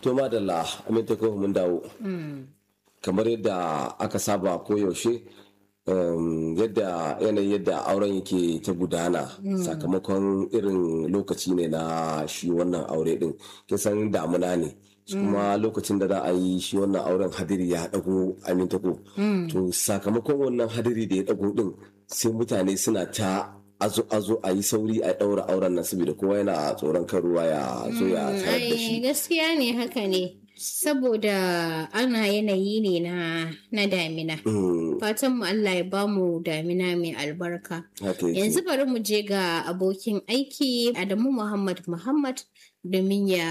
to madalla aminta ko mun dawo kamar yadda aka saba koyaushe um, yadda yanayin yadda auren yake ta gudana sakamakon irin lokaci ne na shi wannan aure din kisan damuna ne kuma lokacin da za a yi shi wannan auren hadiri ya dago aminta ko to sakamakon wannan hadiri da ya dago din sai mutane suna ta azo azo a yi sauri a daura auren nan saboda kowa yana tsoron kan ruwa ya zo ya tarar da shi gaskiya ne haka ne saboda ana yanayi ne na na damina fatan mu Allah ya bamu damina mai albarka haka yake. yanzu bari mu je ga abokin aiki Adamu Muhammad Muhammad domin ya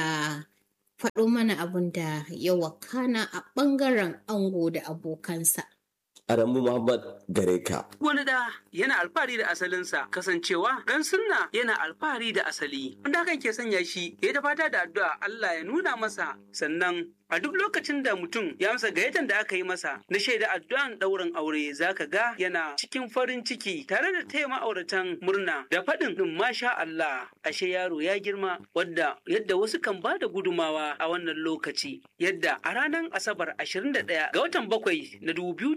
faɗo mana abun da ya wakana a ɓangaren ango da abokansa. Adamu Muhammad gare ka. Wani da yana alfahari da asalinsa kasancewa dan sunna yana alfahari da asali. Wanda hakan ke sanya shi ya ta fata da addu'a Allah ya nuna masa sannan a duk lokacin da mutum ya amsa gayyatar da aka yi masa na shaida addu'an ɗaurin aure zaka ga yana cikin farin ciki tare da taya ma'auratan murna da faɗin ɗin masha Allah ashe yaro ya girma wadda yadda wasu kan ba da gudumawa a wannan lokaci yadda a ranar asabar 21 ga watan bakwai na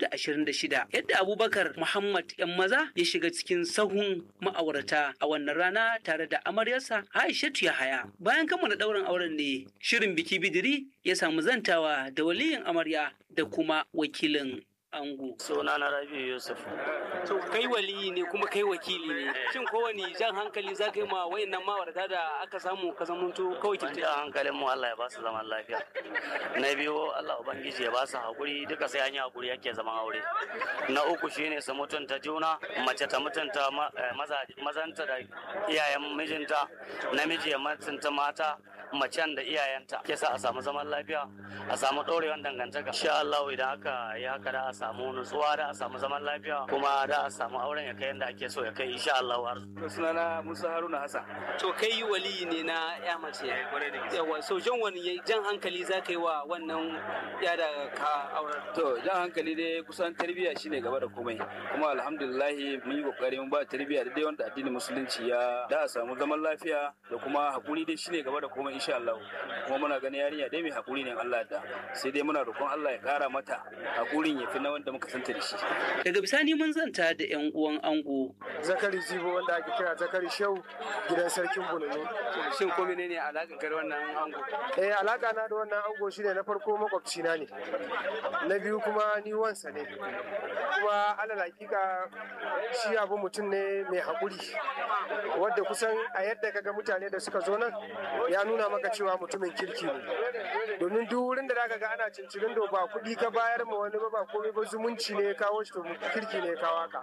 2026 yadda abubakar muhammad yan maza ya shiga cikin sahun ma'aurata a wannan rana tare da amaryarsa aishatu yahaya bayan kammala ɗaurin auren ne shirin biki bidiri ya samu zantawa da waliyin amarya da kuma wakilin ango. Suna na Rabi Yusuf. To kai waliyi ne kuma kai wakili ne. Shin kowane jan hankali za ka yi ma wayannan ma'aurata da aka samu ka zamanto kawai Mun ja hankalin mu Allah ya ba su zaman lafiya. Na biyu Allah Ubangiji ya ba su haƙuri duka sai an yi haƙuri yake zaman aure. Na uku shine su mutunta juna, mace ta mutunta ma- eh, maza- mazanta da iyayen mijinta, namiji ya mutunta mata, macen da iyayenta. Ke sa a samu zaman lafiya, a samu ɗorewan dangantaka. Insha Allah idan aka yi haka da a samu nutsuwa da a samu zaman lafiya kuma da a samu auren ya kai yadda ake so ya kai insha Allah har sunana Musa Haruna Hassan. To kai waliyi ne na ya mace. Yawa so jan wani jan hankali za ka yi wa wannan ya da ka auren. To jan hankali dai kusan tarbiyya shine gaba da komai. Kuma alhamdulillah mun yi kokari mun ba tarbiyya da dai wanda addinin musulunci ya da a samu zaman lafiya da kuma hakuri dai shine gaba da komai insha Allah. Kuma muna ganin yarinya dai mai hakuri ne in Allah da. Sai dai muna roƙon Allah ya ƙara mata hakurin ya fi na wanda muka santa da shi. Daga bisani mun zanta da 'yan uwan ango. zakari zibo wanda ake kira zakari shau gidan sarkin bununu Shin ko menene alaƙar ka da wannan ango? eh alaka na da wannan ango shine na farko makwabci na ne na biyu kuma ni wansa ne kuma alal hakika shi abu mutum ne mai haƙuri wadda kusan a yadda kaga mutane da suka zo nan ya nuna maka cewa mutumin kirki ne domin duk wurin da zaka ga ana cincirin do ba kuɗi ka bayar ma wani ba ba komai ba zumunci ne ya kawo shi to kirki ne ya kawo haka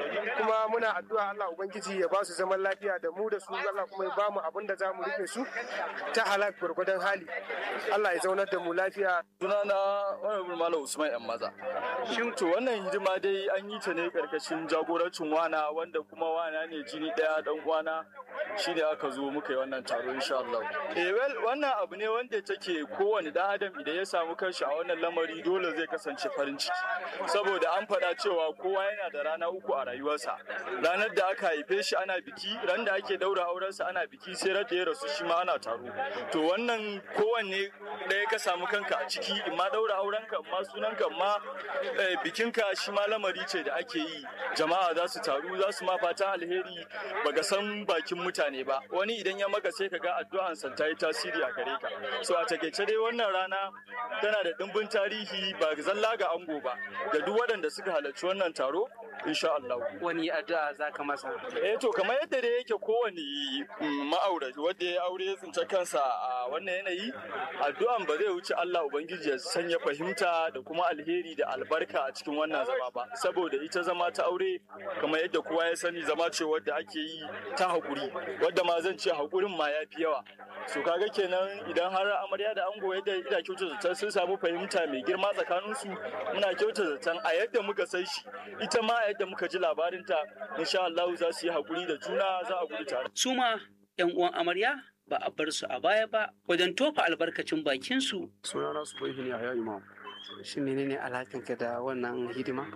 kuma muna addu'a Allah ubangiji ya ba su zaman lafiya da mu da su Allah kuma ya ba mu abin da za mu rufe su ta halak gwargwadon hali Allah ya zaunar da mu lafiya Sunana Honorable Malam Usman yan maza. Shin to wannan hidima dai an yi ta ne karkashin jagorancin wana wanda kuma wana ne jini daya dan uwana shine aka zo muka yi wannan taro insha Allah. Eh well wannan abu ne wanda take kowane dan adam idan ya samu kanshi a wannan lamari dole zai kasance farin ciki. Saboda an faɗa cewa kowa yana da rana uku a rayuwarsa. Ranar da aka haife shi ana biki, ran da ake daura aurensa ana biki sai ran da ya rasu shi ma ana taro. To wannan kowanne ɗaya ka samu kanka a ciki in ma daura aurenka in ma sunanka in ma eh, bikinka shi ma lamari ce da ake yi jama'a za su taru za su ma fatan alheri baka san bakin mutane ba wani idan ya maka sai ka ga addu'ansa ta yi tasiri a gare ka so a takaice dai wannan rana tana da ɗimbin tarihi ba zalla ga ango ba ga duk waɗanda suka halarci wannan taro insha Allah Wani addu'a za ka masa? eh to kamar yadda dai yake kowane mm, ma'aurati wanda ya aure ya tsinci kansa a wannan yanayi addu'an ba zai wuce Allah ubangiji ya sanya fahimta da kuma alheri da albarka a cikin wannan zama ba saboda ita zama ta aure kamar yadda kowa ya sani zama ce wadda ake yi ta haƙuri wadda ma zan ce haƙurin ma ya fi yawa so kaga kenan idan har amarya da ango yadda ina kyauta zaton sun samu fahimta mai girma tsakaninsu muna kyauta zaton a yadda muka san shi ita ma a yadda muka ji labarinta insha Allah za su yi haƙuri da juna za a gudu tare Su ma 'yan uwan amarya ba a bar su a baya ba wajen tofa albarkacin bakinsu. sunana su bai ne a ya imam Shin menene alaƙanka da wannan hidima?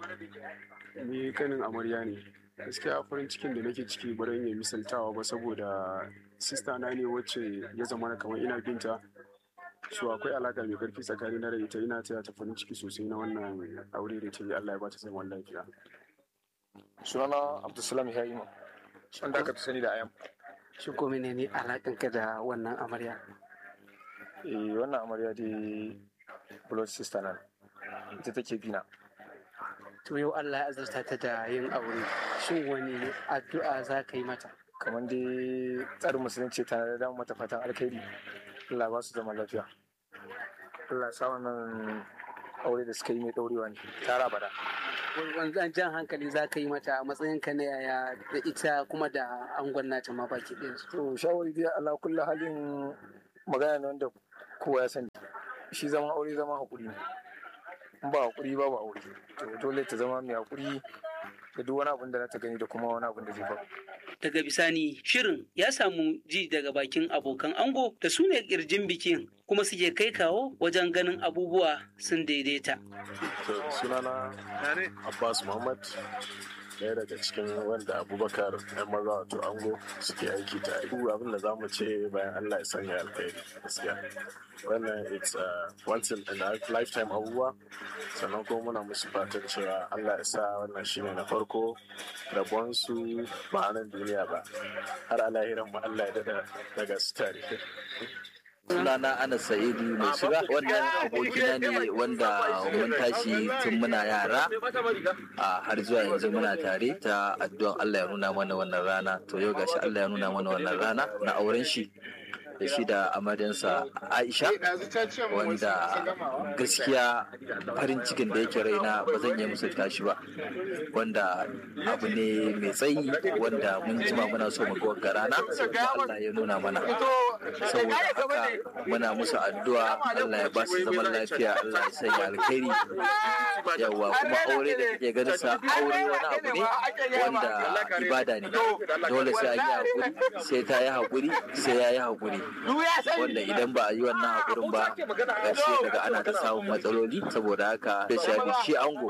ni kanin amarya ne gaskiya farin cikin da nake ciki ba zan iya misaltawa ba saboda sista na ne wacce ya zama na kamar ina binta so akwai alaka mai karfi tsakani na da ita ina taya ta farin ciki sosai na wannan aure da ta yi Allah ya ba ta zaman lafiya sunana abdulsalam yaima wanda aka fi sani da ayam shi ko menene alakanka da wannan amarya eh wannan amarya dai blood sister na ita take bina to yau Allah ya azurta ta da yin aure shin wani addu'a za ka yi mata kamar dai tsarin musulunci ta da mata fatan alkhairi Allah ba su zama lafiya Allah ya sa wannan aure da suka yi mai daurewa ne tara bada wanzan jan hankali za ka yi mata a matsayinka na yaya da ita kuma da angon nata ma baki ɗayansu to shawari dai Allah kullu halin magana ne wanda kowa ya sani shi zama aure zama hakuri ne in ba hakuri babu aure to dole ta zama mai hakuri da duk wani abin da ta gani da kuma wani abin da zai faru Daga bisani shirin ya samu ji daga bakin abokan ango da su ne kirjin bikin kuma suke kai kawo wajen ganin abubuwa sun daidaita. sunana abbas muhammad ɗaya daga cikin wanda abubakar yan maza wato ango suke aiki tare duk abin da za mu ce bayan allah ya sanya alkhairi gaskiya wannan it's a once in a lifetime abubuwa sannan kuma muna musu fatan cewa allah ya sa wannan shine na farko rabonsu ba a nan duniya ba har a lahiran mu allah ya dada daga su tare sunana ana sa'idu mai shiga wannan abokina ne wanda mun tashi tun muna yara a har zuwa yanzu muna tare ta addu'an Allah ya nuna mana wannan rana to yau gashi Allah ya nuna mana wannan rana na auren shi da shi da amaryansa Aisha wanda gaskiya farin cikin da yake raina ba zan iya musulta shi ba wanda abu ne mai tsayi wanda mun jima muna so mu ga rana kuma Allah ya nuna mana saboda haka muna musu addu'a Allah ya ba su zaman lafiya Allah ya sanya alkhairi yawa kuma aure da kake ganin sa aure wani abu ne wanda ibada ne dole sai an yi hakuri sai ta yi hakuri sai ya yi hakuri wanda idan ba a yi wannan hakurin ba ƙarshe daga ana ta samun matsaloli saboda haka da shafi shi ango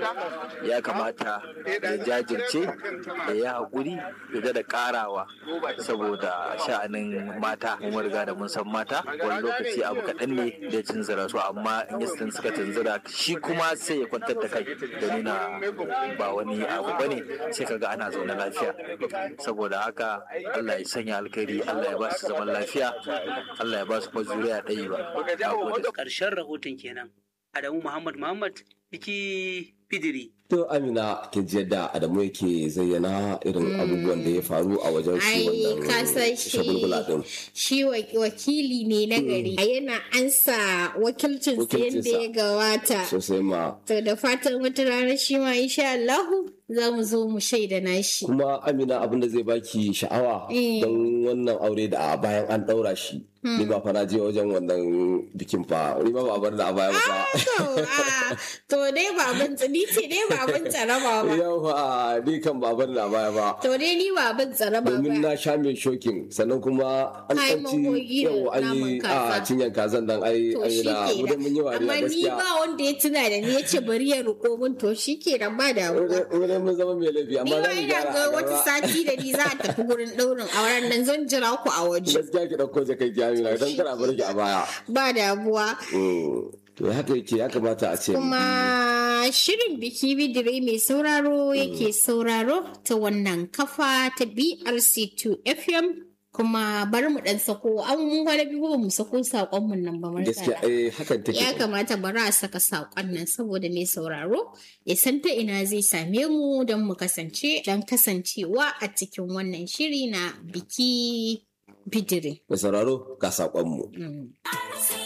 ya kamata ya jajirce da ya hakuri da da karawa saboda sha'anin mata mun riga da mun san mata wani lokaci abu kaɗan ne da tunzura su amma in yastin suka tunzura shi kuma sai ya kwantar da kai da nuna ba wani abu bane sai kaga ana zaune lafiya saboda haka Allah ya sanya alkhairi Allah ya ba su zaman lafiya Allah ya ba su zuriya ɗaya ba Ƙarshen rahoton kenan. Adamu Muhammad Muhammad biki fidiri. To Amina kin ji yadda Adamu yake zayyana irin abubuwan da ya faru a wajen shi Ai, ka san wannan shi shagulgula din. shi wa- wakili ne na gari yana ansa wakilcin Wakilcinsa. yadda ya gawata Sosai ma. to da fatan wata rana shi ma insha Allahu za mu zo mu shaida nashi Kuma Amina abin da zai baki sha'awa Eh. don wannan aure da a bayan an ɗaura shi. Ni ba fa na je wajen wannan bikin fa, ni ba ba a bar da a baya ba fa. to ah, to dai ba abin ni ce dai ba abin tsaraba ba Yau fa ni kan ba a bar da a baya ba. to dai ni ba abin tsaraba domin ba na sha mai shokin sannan kuma an Ai, ɗanci magogi da yau an yi naman a kaza. cinyan kazan nan ai to an yi shi da ke wurin mun yi wariya amma ni gaskiya ba wanda ya tuna da ni ya ce bari ya roƙo min to shi ke nan ba damuwa wurin mun zama mai laifi Ni amma ma za mu ina gyara ga a wata gaba sati da ni za a tafi gurin ɗaurin auren nan zan jira ku a waje. gaskiya ki ɗauko jakai ki amina don kana bar ki a baya Ba damuwa. Mm. to haka yake ya kamata a ce Kuma shirin biki bidire mai sauraro yake sauraro ta wannan kafa ta BRC2 FM. Kuma bari mu ɗan sako an mun kwana biyu ba mu sako saƙonmu nan ba gaskiya martala. eh hakan take Ya kamata bari a saka saƙon nan saboda mai sauraro ya san ta ina zai same mu don mu kasance don kasancewa a cikin wannan shiri na biki bidire. mai sauraro ga saƙonmu Mm.